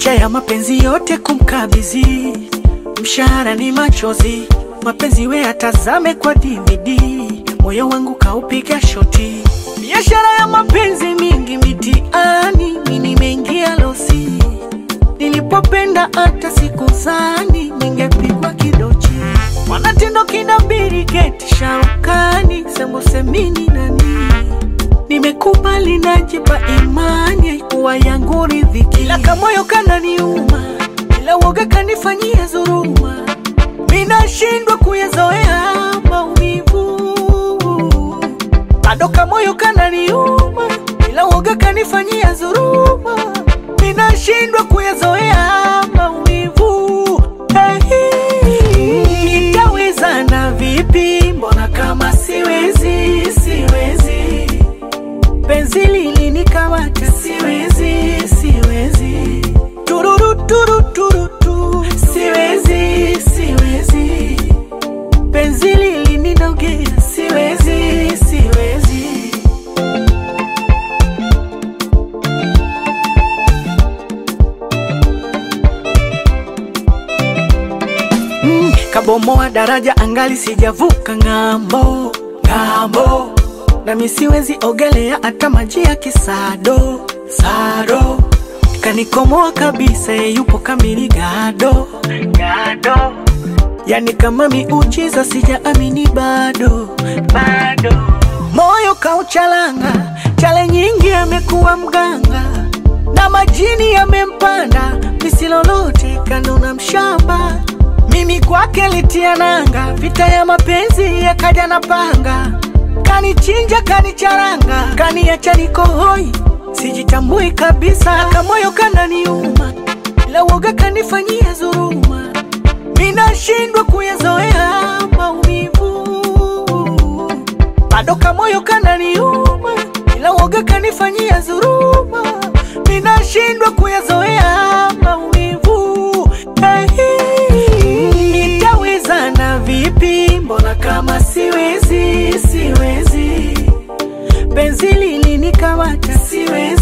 licha ya mapenzi yote kumkabidhi, mshahara ni machozi, mapenzi we atazame kwa DVD, moyo wangu kaupiga shoti, biashara ya mapenzi mingi mitiani, mi nimeingia losi, nilipopenda hata sikuzani ningepigwa kidochi, mwanatendo kinabiri geti shaukani, sembosemini nani nimekubali najipa imani haikuwa yangu ridhiki, ila kamoyo kananiuma, ila woga kanifanyia dhuluma, minashindwa kuyazoea maumivu, bado kamoyo kananiuma, ila woga kanifanyia dhuluma, minashindwa kuyazoea maumivu. Hey, nitaweza na vipi? Mbona kama siwezi, siwezi penzi lilinikamata, siwezi siwezi, tururu turu turu tu, siwezi siwezi, penzi lilininogea, siwezi siwezi. Mm, kabomoa daraja angali sijavuka ng'ambo ng'ambo, nami siwezi ogelea hata maji ya kisado sado, kanikomoa kabisa, ye yupo kamili gado gado, yani kama miujiza, sijaamini bado bado, moyo kauchalanga, chale nyingi amekuwa mganga na majini yamempanda, misilolote kanuna mshamba mimi kwake litia nanga, vita ya mapenzi yakaja na panga, kanichinja kanicharanga, kaniacha niko hoi, sijitambui kabisa, kamoyo kananiuma, ila woga kanifanyia dhuluma, minashindwa kuyazoea maumivu, bado kamoyo kananiuma, ila woga kanifanyia dhuluma, minashindwa kuyazoea maumivu. Hey, nitaweza na vipi? Mbona kama siwezi, siwezi, penzi lilinikamata, siwezi